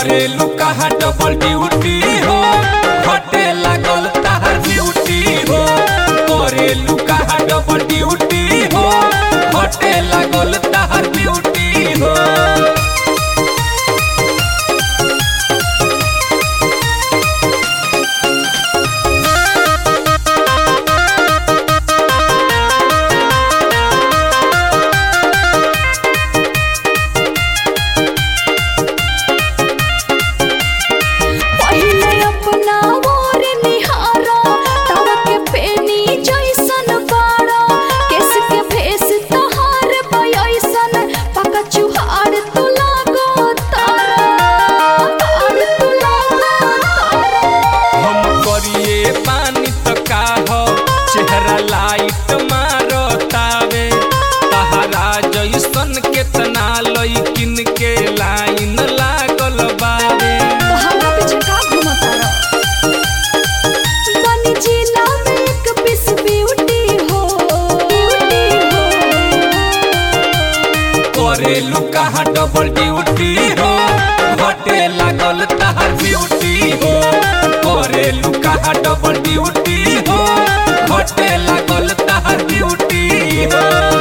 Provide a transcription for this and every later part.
करेलू कहा double duty हो घटे लागल ताहर ब्यूटी हो करेलू कहा डबल ड्यूटी हो घटे लागल ताहर ब्यूटी हो पहिले अपना ओर निहारा तव के पेनी जैसन बाड़ा केस के भेस तहार बयसन पका चुहार तू लागो तारा तार तू लागो तारा हम करिए पानी तो का हो चेहरा लाइट मारो तावे तहरा जैसन केतना लइकिन के लाइन लागल बावे तो हमरा पीछे का घूमता रह बनी जिला में एक पीस ब्यूटी हो ब्यूटी हो करेलू कहा डबल ड्यूटी हो घटे लागल तहर ब्यूटी हो करेलू कहा डबल ड्यूटी हो घटे लागल तहर ब्यूटी हो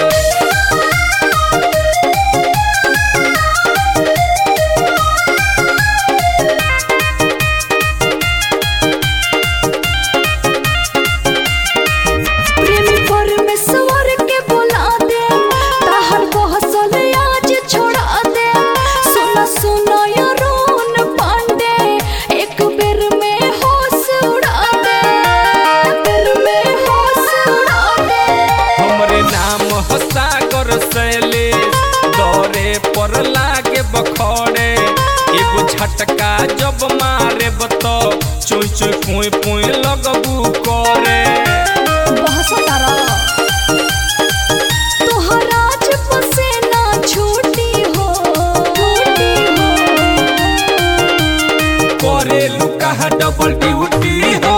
प्रेमी परमेश्वर के बुला दे ताहर बहसल आज छोड़ा दे सुन सुन यरून पांडे एक बेर में होश उड़ा दे बेर में होश उड़ा दे हमरे नाम हो सागर शैलेश दौरे पर लागे बखौड़े एगो झटका जब मारे बतो चोई चोई पुई पुई लगबू करे बहस तारा तोहरा से ना छूटी हो छूटी हो करेलू कहा डबल ड्यूटी हो